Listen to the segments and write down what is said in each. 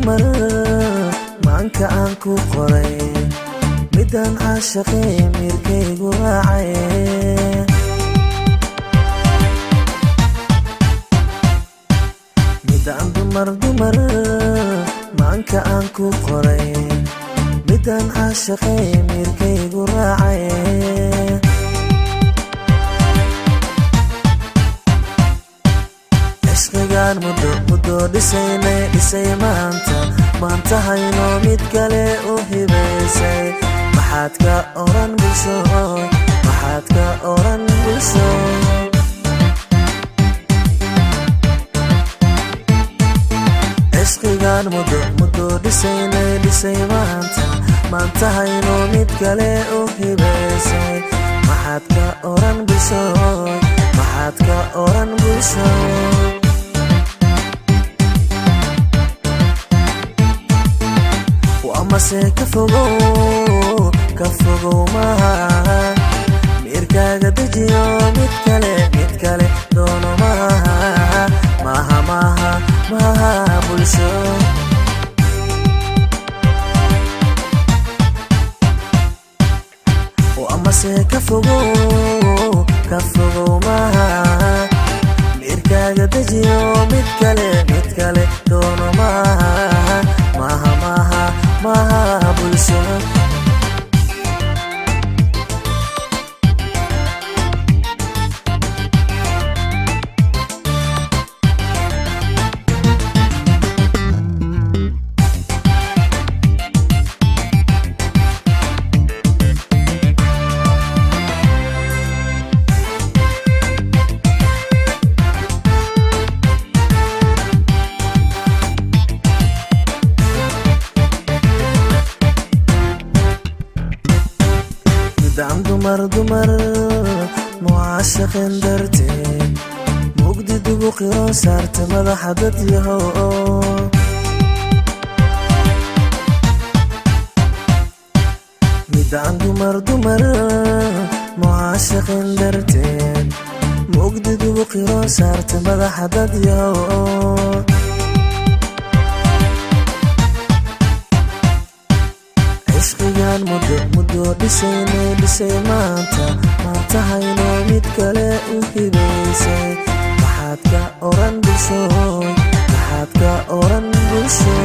dumar maanka aan ku qoray midaan caashaqay miirkaygu raacay midaan dumar dumar maanka aan ku qoray midaan caashaqay miirkaygu raacay cishqigaan muddo muddo dhisaynay dhisay maanta maanta hayno mid kale u hibaysay maxaad ka oran bulsho maxaad ka oran bulsho cishqigaan muddo muddo dhisaynay dhisay maanta maanta hayno mid kale u hibaysay maxaad ka oran bulsho maxaad ka oran bulsho amase ka fogow ka fogow maaha miirkaaga dejiyo mid kale mid kale doono maaha maaha maaha maaha bulsho amase ka fogow ka fogow maaha miirkaaga dejiyo mid kale mid kale doono maaha maaha maaha maaha bulsho midaan dumar dumar mucaashaqin darteed mugdi dugu qiro saarta madaxa dad yahow midaan dumar dumar mucaashaqin darteed mugdi dugu qiro saarta madaxa dad yahow cishqigaan muddo muddo dhisaynay dhisay maanta maanta hayno mid kale u hibaysay maxaad ka oran bulsho maxaad ka oran bulsho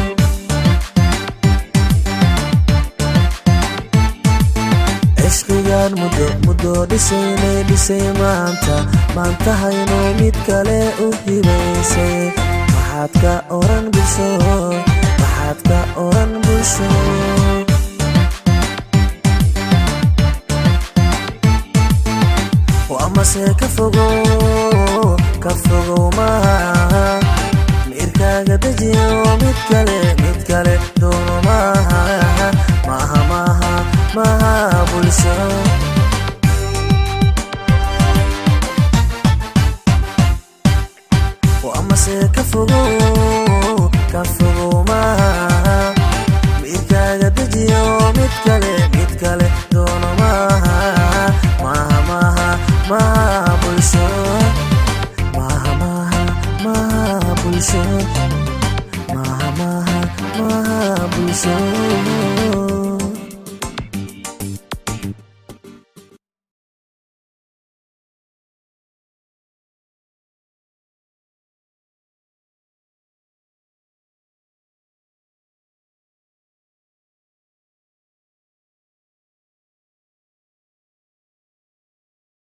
cishqigaan muddo muddo dhisaynay dhisay maanta maanta hayno mid kale u hibaysay maxaad ka oran bulsho maxaad ka oran bulsho amase ka fogow ka fogow maaha miirkaaga dejiyo mid kale mid kale doono maaha maaha maaha maaha bulsho amase ka fogow ka fogow maaha miirkaaga dejiyo mid kale mid kale doono maaha maaha maaha maaha bulsho maaha maaha maaha bulsho maaha maaha maaha bulsho